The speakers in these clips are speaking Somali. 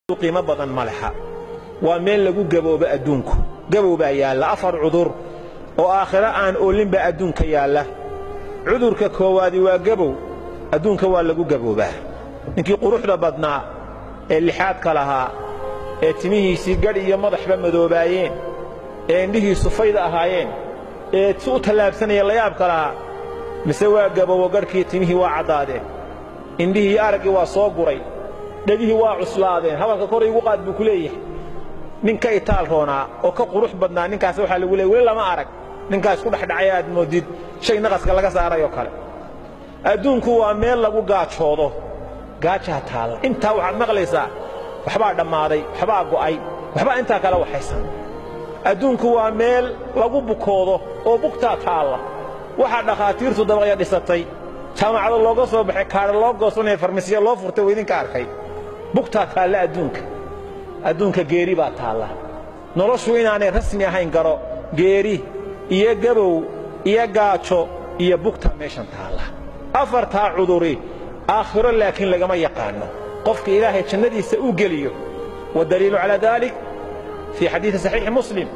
qiimo badan ma leha waa meel lagu gaboobo adduunku gabow baa yaalla afar cudur oo aakhiro aan oolinba adduunka yaalla cudurka koowaadi waa gabow adduunka waa lagu gaboobaa ninkii quruxda badnaa ee lixaadka lahaa ee timihiisii gadh iyo madaxba madoobaayeen ee indhihiisu fayda ahaayeen ee si u tallaabsanaya layaabka lahaa mise waa gabowo gadhkii timihii waa caddaadeen indhihii iyo araggii waa soo guray dhegihii waa cuslaadeen hadalka kor igu qaad buu ku leeyahay nin ka itaal roonaa oo ka qurux badnaa ninkaas waxaa lagu leeyay weli lama arag ninkaa isku dhexdhacaya aad moodid shay naqaska laga saarayoo kale adduunku waa meel lagu gaajoodo gaajaa taalla intaa waxaad maqlaysaa waxbaa dhammaaday waxbaa go'ay waxbaa intaa kale waxaysan adduunku waa meel lagu bukoodo oo bugtaa taalla waxaa dhakhaatiirtu dabaqya dhisatay jaamacado looga soo baxay kaadha loo goosanaya farmasiya loo furtay waa idinka arkay bugtaa taalla adduunka adduunka geeri baa taalla noloshu inaanay rasmi ahayn garo geeri iyo gabow iyo gaajo iyo bugta meeshan taalla afartaa cuduri aakhiro laakiin lagama yaqaanno qofka ilaahay jannadiisa u geliyo waddaliilu calaa daalik fii xadiidi saxiixi muslim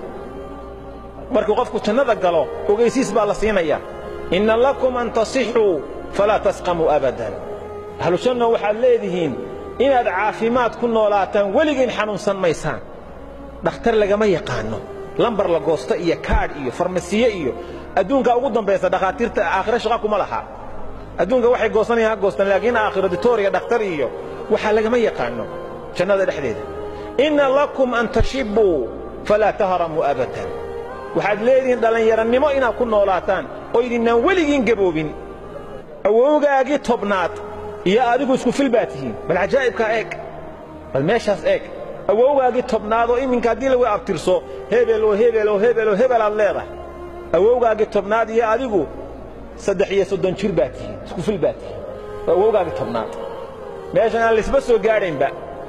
markuu qofku jannada galo ogaysiis baa la siinaya inna lakum an tasixuu falaa tasqamuu abadan ahlujanno waxaad leedihiin inaad caafimaad ku noolaataan weligiin xanuunsan maysaan dhakhtar lagama yaqaanno lambar la goosto iyo kaadh iyo farmasiye iyo adduunka ugu dambaysa dhakhaatiirta aakhiro shaqa kuma laha adduunka waxay goosanayaan ha goostaan laakiin aakhiro ditooriya dhakhtar iyo waxaa lagama yaqaanno jannada dhexdeeda inna lakum an tashibbuu falaa tahramuu abadan waxaad leedihiin dhallinyarannimo inaad ku noolaataan oo idinnaan weligiin gaboobin awowgaagii tobnaad iyo adigu isku fil baa tihiin bal cajaa'ibkaa eeg bal meeshaas eeg awowgaagii tobnaad oo iminka haddii lagu abtirso hebel oo hebel oo hebel oo hebel aad leedahay awowgaagii tobnaad iyo adigu saddex iyo soddon jir baa tihiin isku fil baa tihiin waa awowgaagii tobnaad meeshan aan laisba soo gaadhaynba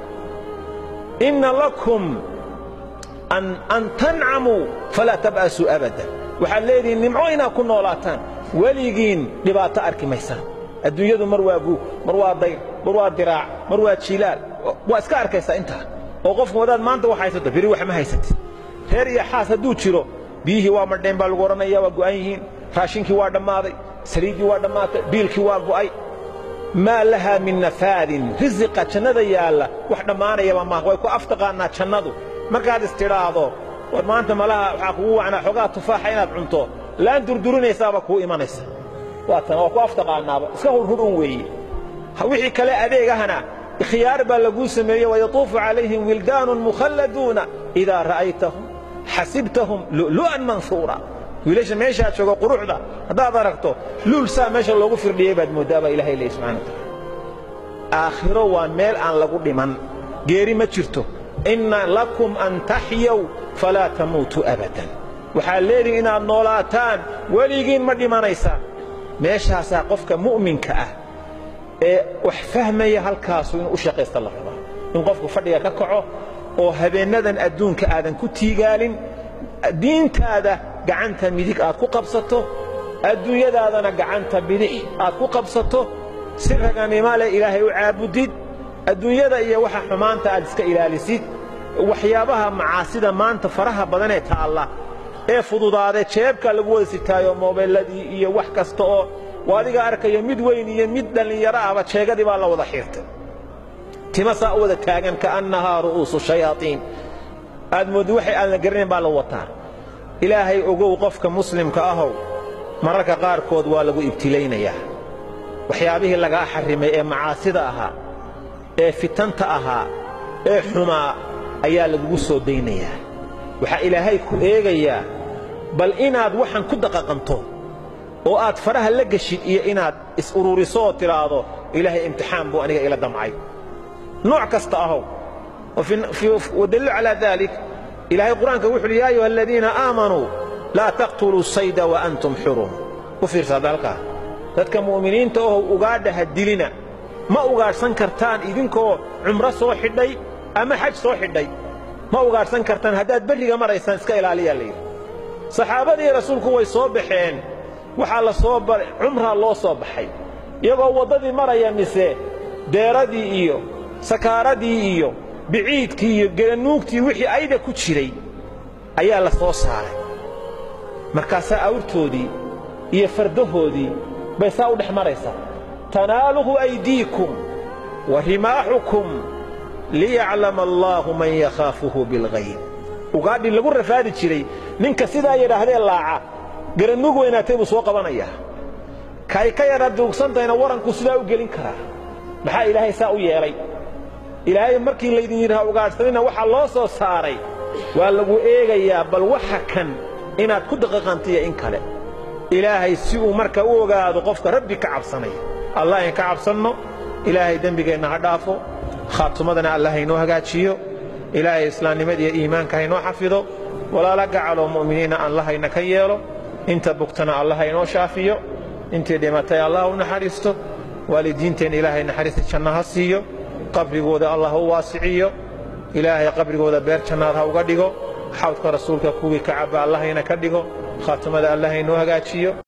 inna lakum an tancamuu falaa tab'asuu abadan waxaad leedihiin nimco inaad ku noolaataan weligiin dhibaato arki maysaan adduunyadu mar waa guug mar waa dayr mar waa diraac mar waa jiilaal waa iska arkaysaa intaa oo qofku wadaad maanta wax haysato beri wax ma haysatid reer iyo xaas hadduu jiro biyihii waa madheen baa lagu odhanaya waa go'an yihiin raashinkii waa dhammaaday saliiddii waa dhammaatay biilkii waa go'ay maa lahaa min nafaadin risiqa jannada yaalla wax dhammaanayaba maaha way ku aftaqaannaa jannadu markaad istidhaahdo war maanta malaha waxaa kugu wacnaa xogaa tufaaxa inaad cunto laan durdurinaysaaba kuu imanaysa waa tan waa ku aftaqaannaaba iska hurhur un weeye wixii kale adeegahana ikhyaar baa laguu sameeye wayatuufu calayhim wildaanun mukhalladuuna idaa ra'aytahum xasibtahum lu'lu'an mansuura wiilasha meeshaa jooga quruxda haddaad aragto luul saa meesha loogu firdhiyey baad mooddaa baa ilahay leeyahy subxana wa taala aakhiro waa meel aan lagu dhiman geeri ma jirto inna lakum an taxyaw falaa tamuutuu abadan waxaad leedihin inaad noolaataan weligiin ma dhimanaysaan meeshaasaa qofka mu'minka ah ee wax fahmaya halkaasu inuu u shaqaysta la rabaa in qofku fadhiga ka kaco oo habeennadan adduunka aadan ku tiigaalin diintaada gacanta midig aad ku qabsato adduunyadaadana gacanta bidix aad ku qabsato si raganimo leh ilaahay u caabudid adduunyada iyo waxa xumaanta aad iska ilaalisid waxyaabaha macaasida maanta faraha badanee taalla ee fududaadee jeebka lagu wada sitaayo moobeelladii iyo wax kasta oo adiga arkayo mid weyn iyo mid dhallinyaro ahba jeegadii baa la wada xiirtay tima saa u wada taagan ka'annahaa ru'uusu shayaaiin aad mooddi waxay aan la garanayn baa la wataa ilaahay ogow qofka muslimka ahow mararka qaarkood waa lagu ibtilaynayaa waxyaabihii lagaa xarrimay ee macaasida ahaa ee fitanta ahaa ee xumaa ayaa lagugu soo daynayaa waxaa ilaahay ku eegayaa bal inaad waxaan ku daqaqanto oo aad faraha la geshid iyo inaad is-ururiso oo tidhaahdo ilaahay imtixaan buu aniga ila damcay nooc kasta ahow wadaliilu calaa daalik ilaahay qur'aanka wuxu uhi yaa ayuha aladiina aamanuu laa taqtuluu sayda wa antum xurum u fiirsaada halkaa dadka mu'miniinta ohow ugaadha ha dilina ma ugaadhsan kartaan idinkoo cumro soo xidhay ama xaj soo xidhay ma ugaadhsan kartaan haddaad berriga maraysaan iska ilaaliyaa layidhi saxaabadii rasuulku way soo baxeen waxaa la soo cumraa loo soo baxay iyagoo waddadii maraya mise deeradii iyo sakaaradii iyo biciidkii iyo gelanuugtii wixii ayda ku jiray ayaa la soo saaray markaasaa awrtoodii iyo fardahoodii bay saa u dhex maraysaa tanaaluhu aydiikum wa rimaaxukum liyaclama allaahu man yakhaafuhu bilghayb ugaadhii lagu rafaadi jiray ninka sidaa yidhaahdee laaca garanuug weynaatay buu soo qabanayaa kay ka yadha duugsantayna warankuu sidaa u gelin karaa maxaa ilaahay saa u yeelay ilaahay markii laydin yidhaha ugaadhsanina waxaa loo soo saaray waa lagu eegayaa bal waxa kan inaad ku daqiiqantiya in kale ilaahay si uu marka u ogaado qofka rabbi ka cabsanaya allah in ka cabsanno ilaahay dembigeenna ha dhaafo khaatumadana allah haynoo hagaajiyo ilaahay islaamnimadiiyo iimaanka haynoo xafido walaala gacaloo mu'miniinna allah hayna ka yeelo inta bugtana allah haynoo shaafiyo intii dhimatay allah u naxariisto waalidiinteenna ilaahay naxariista janno ha siiyo qabrigooda allah u waasiciyo ilaahay qabrigooda beer jannaad ha uga dhigo xawdka rasuulka kuwii ka cabba allahayna ka dhigo khaatimada allah haynoo hagaajiyo